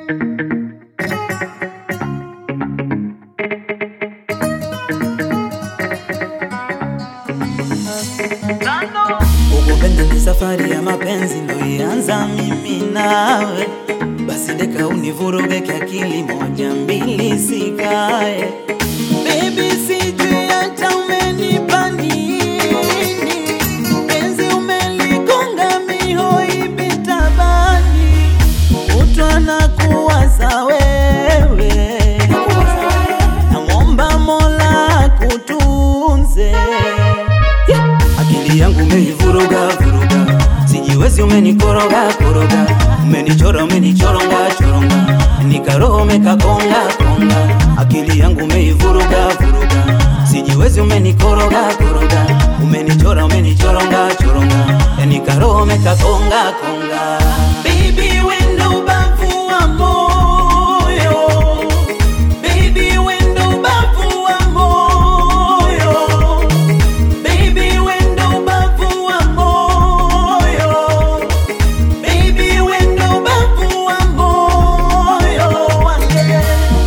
Ukupenda ni safari ya mapenzi ndoianza mimi nawe, basi deka univuruge kiakili, moja mbili sikae. Baby, sijui hata umenipa nini, penzi umeligonga mihoi bitabani, kutwa na kuwaza wewe, namwomba Mola kutunze Akili yangu umeivuruga vuruga, sijiwezi, umenikoroga koroga, umenichora umenichoronga choronga, nikaroho umekakonga konga. Akili yangu umeivuruga vuruga, sijiwezi, umenikoroga koroga, umenichora umenichoronga choronga, nikaroho umekakonga konga. Baby, wendo ubavu wa moyo, baby, wendo ubavu wa moyo Baby, wendo ubavu wa moyo. Baby, wendo ubavu wa moyo wangu.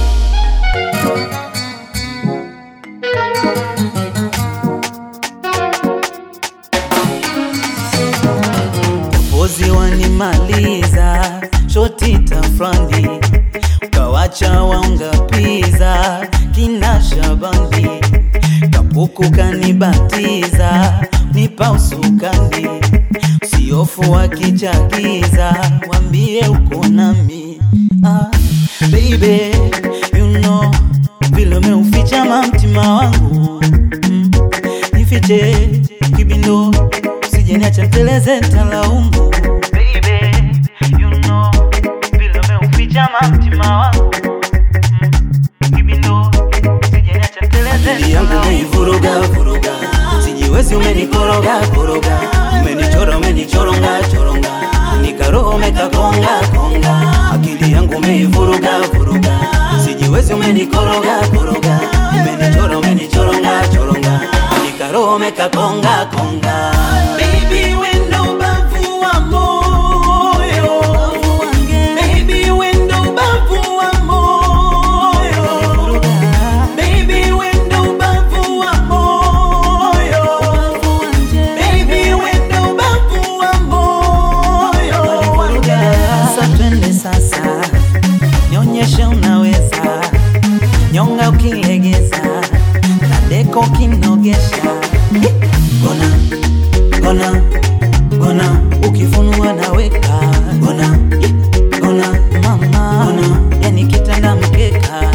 Pozi wanimaliza shoti tafrani, ukawacha waungapiza kina Shabani, kapuku kanibatiza nipa usukani, usiofu wakichagiza wambie uko nami ah, baby you know vile umeuficha mamtima wangu mm, nifiche kibindo usije niacha teleze talaumu baby you know vile umeuficha mamtima wangu mm, kibindo usije niacha teleze Akili yangu umeivuruga vuruga, sijiwezi, umenikoroga koroga, umenichora umenichoronga choronga, nikaroho umekakonga konga. Akili yangu umeivuruga vuruga, sijiwezi, umenikoroga koroga, umenichora umenichoronga choronga, nikaroho umekakonga konga. Baby, wendo ubavu wa moyo. Baby, wendo ubavu wa moyo. Baby, wendo ubavu wa moyo. Baby, wendo ubavu wa moyo. Sasa twende sasa, nionyeshe unaweza, nyonga ukilegeza, kadeko kinogesha Gona, gona, gona, ukifunua naweka Gona, gona, mama, gona, yani kitanda mkeka